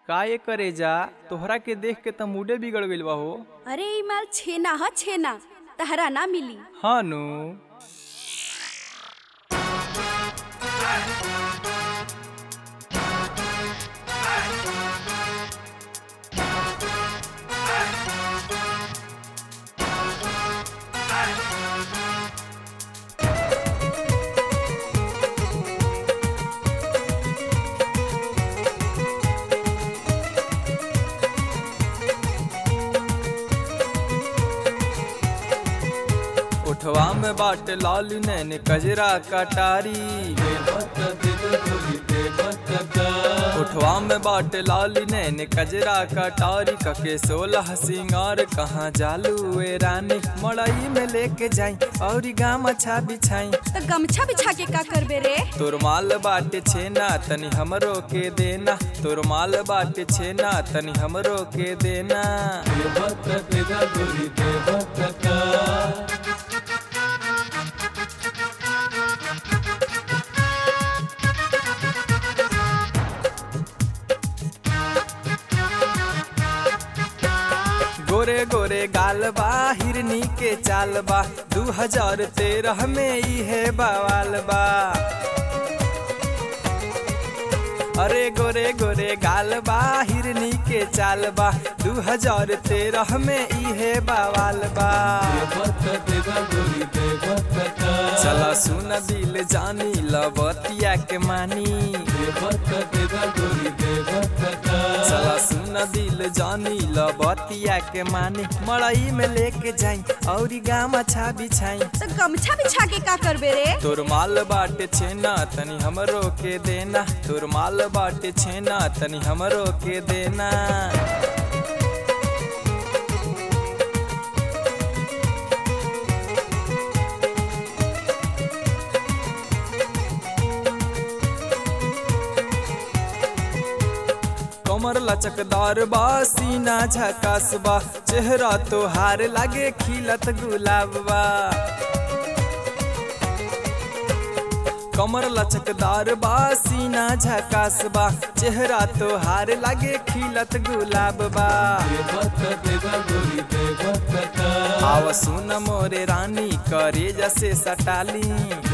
का ये करे जा तोहरा के देख के त मूडे बिगड़ गइल बा हो अरे ई माल छेना ह छेना तहरा ना मिली हाँ नु उठवा में बाट लाल नैन कजरा कटारी उठवा में बाट लाल नैन कजरा कटारी कके सोलह सिंगार कहाँ जालू ए रानी मड़ई में लेके जाई और गाम अच्छा बिछाई तो गमछा बिछा के का करबे रे तोर माल बाटे छेना तनी हमरो के देना तोर माल बाटे छेना तनी हमरो के देना गोरे गोरे गाल बा हिरनी के चाल बा दू हजार तेरह में इहे बवाल बा अरे गोरे गोरे गाल बा हिरनी के चाल बा दू हजार तेरह में इहे बवाल बा चला सुन दिल जानी लबतिया के मानी चला सुन दिल जानी लबतिया के मानी मड़ई में लेके जाई और गाम अच्छा बिछाई तो गमछा बिछा के का करबे रे तोर माल बाटे छेना तनी हमरो के देना तोर माल बाटे छेना तनी हमरो के देना कमर लचकदार बा सीना झकास बा चेहरा तोहार लागे खिलत गुलाब बा कमर लचकदार बा सीना झकास बा चेहरा तोहार लागे खिलत गुलाब बा आव सुन मोरे रानी करे जैसे सटाली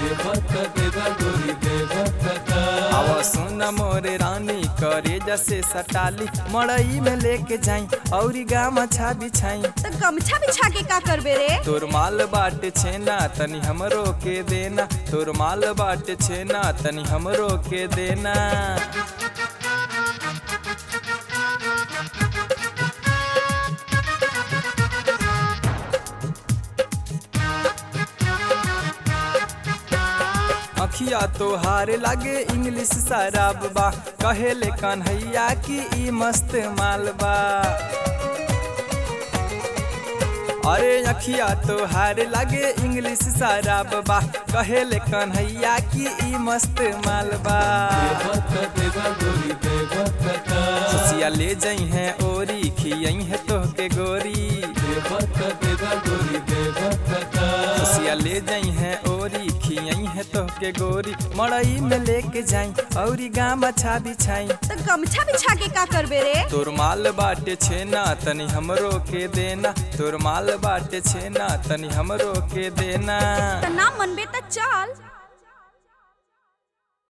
आव सुन मोरे रानी करे जैसे सटाली मड़ई में लेके जाई और गाम अच्छा बिछाई तो गमछा बिछा के का करबे रे तोर माल बाटे छेना तनी हमरो के देना तोर माल बाटे छेना तनी हमरो के देना अखिया तोहार लागे इंग्लिश शराब बा कहेले कन्हैया की ई मस्त माल बा अरे अखिया तोहार लागे इंग्लिश शराब बा कहेले कन्हैया की ई मस्त माल बा खुशिया ले जई है ओरी खियई है तोहके गोरी खुशिया ले जई है ओरी खियई है तोहके गोरी मड़ई में लेके जाई और गाम अच्छा बिछाई तो गमछा बिछा के का करबे रे तोर माल बाटे छेना तनी हमरो के देना तोर माल बाटे छेना तनी हमरो के देना तो ना मनबे तो चल